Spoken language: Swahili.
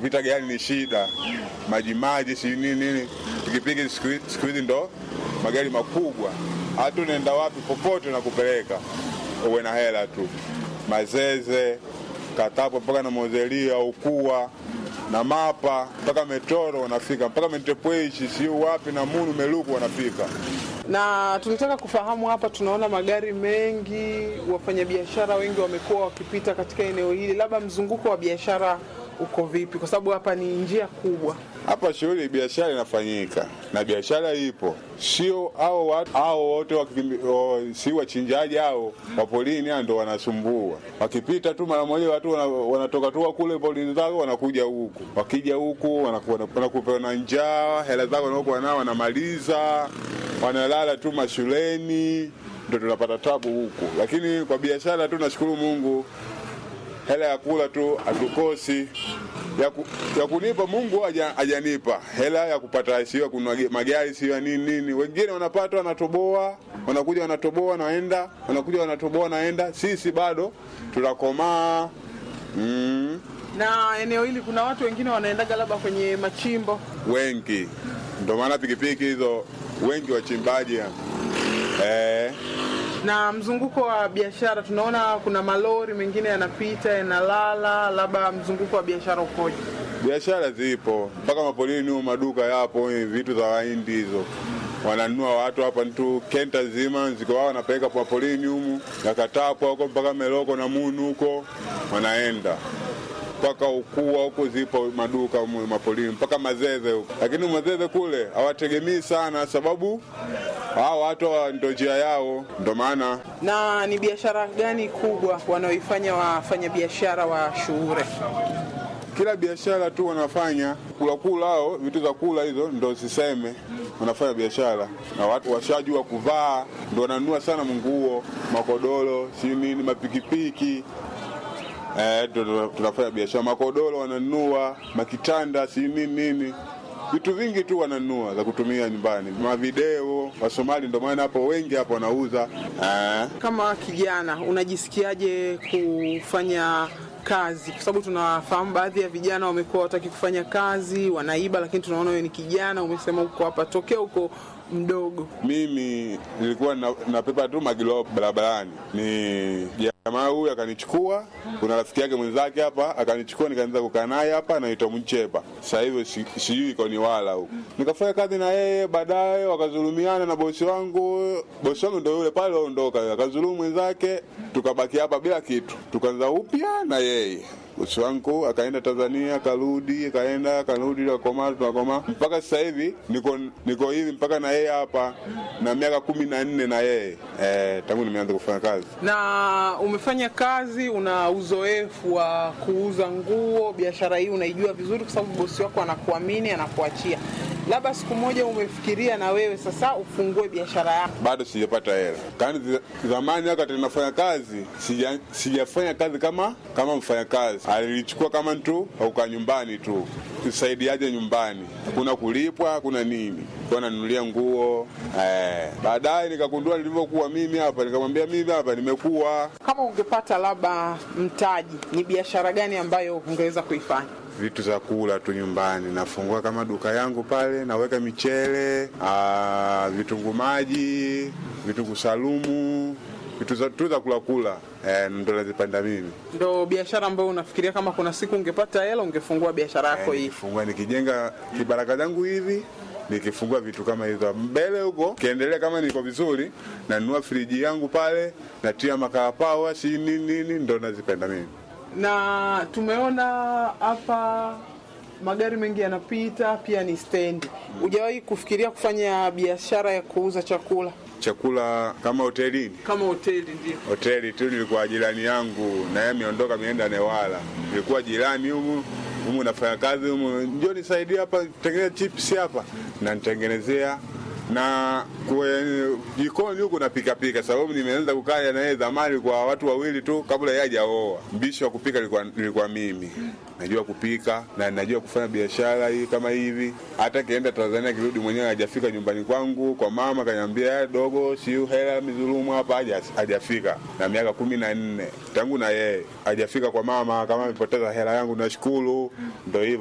kupita gari ni shida, maji maji, si nini nini. Pikipiki siku hizi- siku hizi ndo magari makubwa, hata unaenda wapi popote na kupeleka, uwe na hela tu. Mazeze, Katapo mpaka na Mozelia, Ukua na Mapa mpaka Metoro wanafika, mpaka Mentepweshi, siu wapi na Munu Meluku wanafika. Na tulitaka kufahamu hapa, tunaona magari mengi, wafanyabiashara wengi wamekuwa wakipita katika eneo hili, labda mzunguko wa biashara uko vipi? Kwa sababu hapa ni njia kubwa. Hapa shughuli biashara inafanyika na biashara ipo, sio hao watu hao wote wakikimbi- o, si wachinjaji hao wa polini hao ndo wanasumbua. Wakipita tu mara moja watu wana- wanatoka tu kule polini zao wanakuja huku, wakija huku wanaku- wanakupa na njaa, hela zako wanaokuwa nao wanamaliza, wanalala tu mashuleni, ndo tunapata tabu huku. Lakini kwa biashara tu nashukuru Mungu, hela ya kula tu hatukosi ya, ku, ya kunipa Mungu haja- hajanipa hela ya kupata sio ya kununua ge- magari sio ya nini nini. Wengine wanapata wanatoboa, wanakuja wanatoboa wanaenda, wanakuja wanatoboa wanaenda. Sisi bado tunakomaa mm, Na eneo hili kuna watu wengine wanaendaga labda kwenye machimbo. wengi, ndio maana pikipiki hizo wengi wachimbaji eh, Na mzunguko wa biashara tunaona kuna malori mengine yanapita yanalala, labda mzunguko wa biashara ukoje? biashara zipo mpaka mapolini huko, maduka yapo, eh, vitu za wahindi hizo wananunua watu hapa tu, kenta zima ziko wao wanapeleka kwa polini humu yakatapwa huko mpaka Meloko na Munu huko wanaenda mpaka Ukua huko zipo maduka humu mapolini mpaka Mazeze huko, lakini Mazeze kule hawategemei sana, sababu hao watu wa- ndo njia yao, ndo maana Na ni biashara gani kubwa wanaoifanya wafanyabiashara wa Shuure? kila biashara tu wanafanya kula kula, hao vitu za kula hizo ndo siseme, wanafanya biashara na watu washajua kuvaa, ndo wananunua sana nguo, makodoro, si nini, mapikipiki eh, ndo ndo tunafanya biashara. Makodoro wananunua, makitanda, si nini nini, vitu vingi tu wananunua za kutumia nyumbani, mavideo. Wasomali ndo maana hapo wengi hapo wanauza eh. Kama kijana unajisikiaje kufanya kazi? Kwa sababu tunafahamu baadhi ya vijana wamekuwa wataki kufanya kazi, wanaiba, lakini tunaona wewe ni kijana, umesema uko hapa tokea uko mdogo. Mimi nilikuwa na, napepa tu magilo barabarani, ni jamaa huyu akanichukua, kuna rafiki yake mwenzake hapa akanichukua, nikaanza kukaa naye hapa, anaitwa Mchepa. Sasa hivi si- sijui iko ni wala huko, nikafanya kazi na yeye, baadaye wakazulumiana na bosi wangu. Bosi wangu ndo yule pale aondoka, akazulumu mwenzake, tukabaki hapa bila kitu, tukaanza upya na yeye bosi wangu akaenda Tanzania, akarudi, akaenda, akarudi, akakomaa, tunakomaa mpaka sasa hivi niko niko hivi mpaka na yeye hapa na miaka kumi na nne na yeye eh, tangu nimeanza kufanya kazi. Na umefanya kazi, una uzoefu wa kuuza nguo, biashara hii unaijua vizuri, kwa sababu bosi wako anakuamini, anakuachia. Labda siku moja umefikiria na wewe sasa ufungue biashara yako. Bado sijapata hela. Kani zi- zamani wakati nafanya kazi sija, sijafanya kazi kama kama mfanyakazi, alilichukua kama tu auka nyumbani tu kusaidiaje nyumbani, hakuna kulipwa, hakuna nini, kwa nanunulia nguo eh. Baadaye nikagundua nilivyokuwa mimi hapa, nikamwambia mimi hapa nimekuwa Kama ungepata labda mtaji, ni biashara gani ambayo ungeweza kuifanya? vitu za kula tu nyumbani. Nafungua kama duka yangu pale, naweka michele, ah, vitunguu maji, vitunguu salumu, vitu za- tu za kula kula, eh, ndo nazipanda mimi. Ndo biashara ambayo unafikiria kama kuna siku ungepata hela ungefungua biashara yako Eh, hii? nikifungua nikijenga kibaraka zangu hivi nikifungua vitu kama hizo mbele huko, kiendelea kama niko vizuri, nanunua friji yangu pale, natia makaa pawa, si nini nini, ndo nazipenda mimi. Na tumeona hapa magari mengi yanapita, pia ni stendi. Hujawahi kufikiria kufanya biashara ya kuuza chakula Chakula kama hotelini kama hoteli? Ndio. hoteli tu nilikuwa jirani yangu na yeye ameondoka ameenda Newala. Nilikuwa jirani humu humu nafanya kazi humu, njoo nisaidie hapa tengeneza chips hapa, na nitengenezea na kwe- jikoni huku napika pika, sababu nimeanza kukaa na yeye zamani kwa watu wawili tu kabla yeye hajaoa. Mbishi wa kupika nilikuwa, nilikuwa mimi najua kupika na najua kufanya biashara hii kama hivi. Hata kienda Tanzania kirudi mwenyewe hajafika nyumbani kwangu kwa mama, kaniambia "Eh, dogo, siu hela mizulumu hapa, haja- hajafika na miaka kumi na nne tangu na yeye hajafika kwa mama, kama amepoteza hela yangu, nashukuru. Ndo hivyo